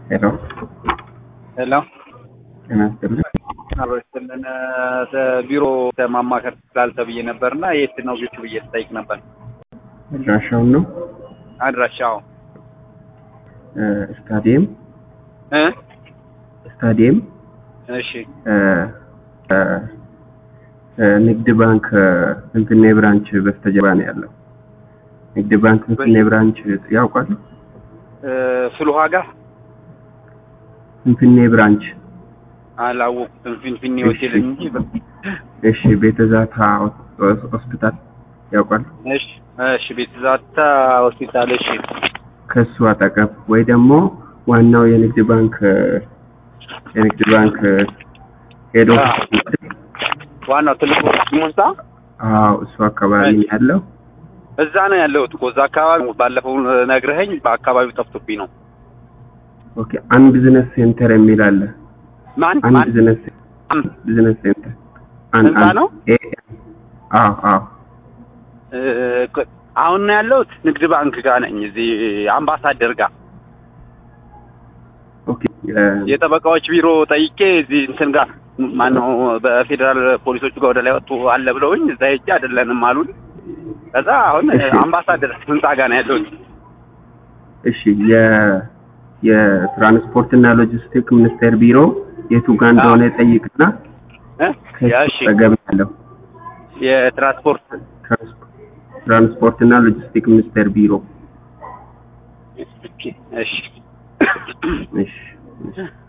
ሄሎ ሄሎ ጤና ይስጥልኝ። አበስትልን ቢሮ ማማከር ስላል ተብዬ ነበርና የት ነው ቤቱ ብዬ ስጠይቅ ነበር። አድራሻውን ነው አድራሻው እ ስታዲየም እ ስታዲየም እሺ እ እ እ ንግድ ባንክ ፍንፍኔ ብራንች በስተጀርባ ነው ያለው። ንግድ ባንክ ፍንፍኔ ብራንች ያውቃሉ? እ ፍልውሃ ጋር ፍንፍኔ ብራንች አላወቁትም። ፊንፊኔ ሆቴል እንጂ እሺ፣ ቤተ ዛታ ሆስፒታል ያውቃሉ? እሺ እሺ ቤት ዛታ ሆስፒታል እሺ ከሱ አጠገብ ወይ ደግሞ ዋናው የንግድ ባንክ የንግድ ባንክ ሄዶ ዋናው ትልቁ ሙንሳ አዎ እሱ አካባቢ ነው ያለው። እዛ ነው ያለሁት እኮ እዛ አካባቢ ባለፈው ነግረኸኝ በአካባቢው ጠፍቶብኝ ነው። ኦኬ አንድ ቢዝነስ ሴንተር የሚል አለ። ማን አንድ ማን ቢዝነስ ቢዝነስ ሴንተር አንድ ህንጻ ነው? ኤ አዎ አዎ እ አሁን ነው ያለሁት ንግድ ባንክ ጋር ነኝ። እዚህ አምባሳደር ጋር ኦኬ የ- የጠበቃዎች ቢሮ ጠይቄ እዚህ እንትን ጋር ማነው በፌዴራል ፖሊሶቹ ጋር ወደ ላይ ወጡ አለ ብለውኝ እዛ ሄጄ አይደለንም አሉን። ከዛ አሁን እሺ። አምባሳደር ህንጻ ጋር ነው ያለሁት። እሺ የ የትራንስፖርትና ሎጂስቲክ ሚኒስቴር ቢሮ የቱ ጋር እንደሆነ ጠይቅና እ? ከሱ እሺ አጠገብ ያለው የትራንስፖርት ትራንስፖ- ትራንስፖርትና ሎጂስቲክ ሚኒስቴር ቢሮ እሺ እሺ እሺ